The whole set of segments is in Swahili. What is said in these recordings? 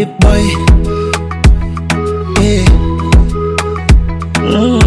baby boy. Yeah. Mm,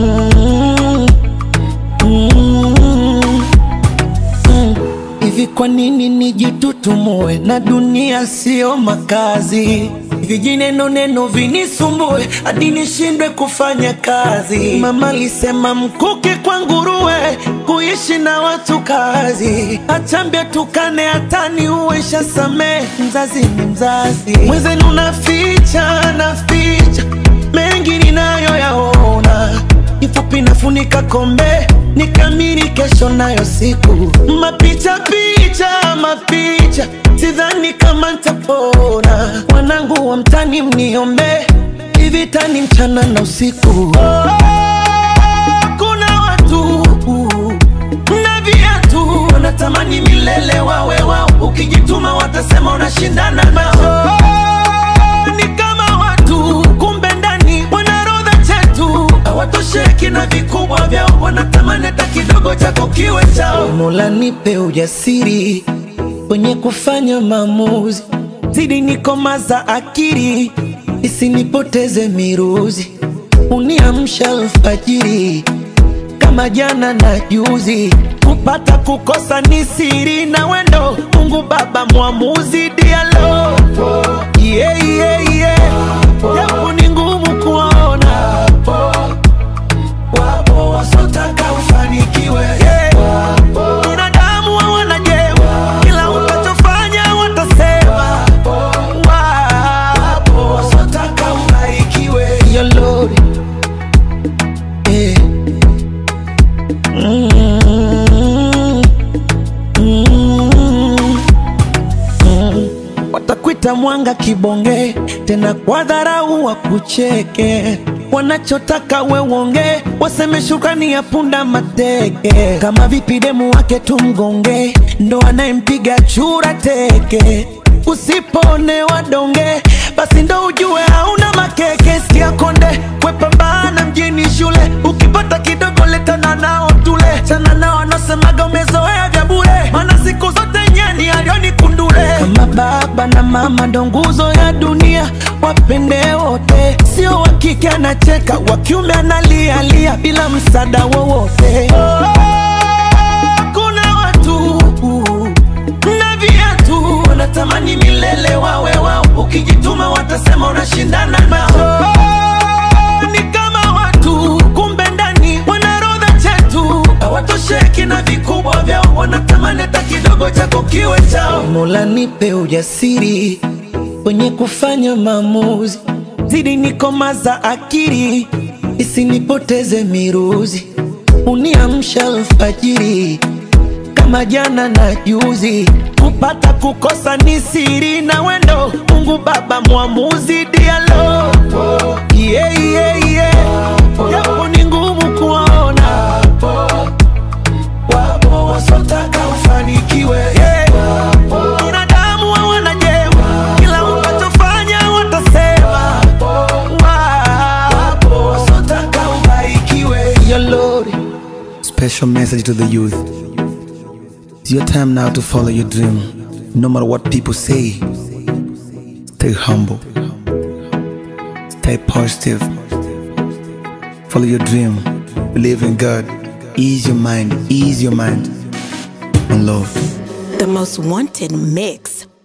mm, mm. Hivi kwa nini nijitutumue na dunia sio makazi? Vijineno neno vinisumbue hadi nishindwe kufanya kazi. Mama alisema mkuke kwa nguruwe, kuishi na watu kazi. Achambia tukane hata ni uwesha samee, mzazi ni mzazi. Mwenzenu naficha naficha mengi ninayoyaona, kifupi nafunika kombe nikamiri kesho nayo siku mapicha picha mapicha, sidhani kama ntapona. Wanangu wa mtani mniombe, hivi tani mchana na usiku. Oh, kuna watu na viatu wanatamani milele wawe wao, ukijituma watasema unashindana nao. Oh, ni kama watu kumbe ndani wanarodha chetu hawatosheki na vikubwa vyao, wanatamani hata kidogo chako kiwe chao. Mola nipe ujasiri kwenye kufanya maamuzi, zidi nikomaza akili isinipoteze miruzi, uniamsha alfajiri kama jana na juzi, kupata kukosa ni siri na wendo. Mungu Baba mwamuzi, dialo yeah, yeah, yeah. Japo ni ngumu kuona, wapo wasotaka ufanikiwe yeah. Binadamu hawana jema, kila utachofanya watasema. Wapo wasotaka ubarikiwe Your Lord, yeah. Mm, mm, mm. Watakwita mwanga kibonge, tena kwa dharau wakucheke. Wanachotaka we uonge, waseme shukrani ya punda mateke. Kama vipi demu wake tumgonge, ndo anayempiga chura teke. Usipone wadonge, basi ndo ujue hauna makeke. Sikia konde, wepambana mjini shule, ukipata kidogo letana nao tule. Chana nao anasemaga umezoea vya bure, maana siku zote nyani alioni kundule. Kama baba na mama ndo nguzo ya dunia, wapende wote, sio wa kike anacheka, wa kiume analialia bila msaada wowote. Kuna watu na viatu wanatamani milele wawe wao, ukijituma watasema unashindana nao. Ni kama watu kumbe ndani wanarodha chetu, hawatosheki na vikubwa vyao, wanatamani hata kidogo chako kiwe chao. Mola nipe ujasiri kwenye kufanya maamuzi, zidi nikomaza akili isinipoteze miruzi, uniamsha alfajiri kama jana na juzi, kupata kukosa ni siri na wendo. Mungu Baba mwamuzi, dialo yeah, yeah, yeah. Japo ni ngumu kuona, wapo wasotaka ufanikiwe yeah. Binadamu hawana jema, kila utachofanya watasema. Wapo wasotaka ubarikiwe Your Lord. Special message to the youth. It's your time now to follow your dream. No matter what people say, stay humble, stay positive, follow your dream, believe in God, ease your mind, ease your mind, and love. The most wanted mix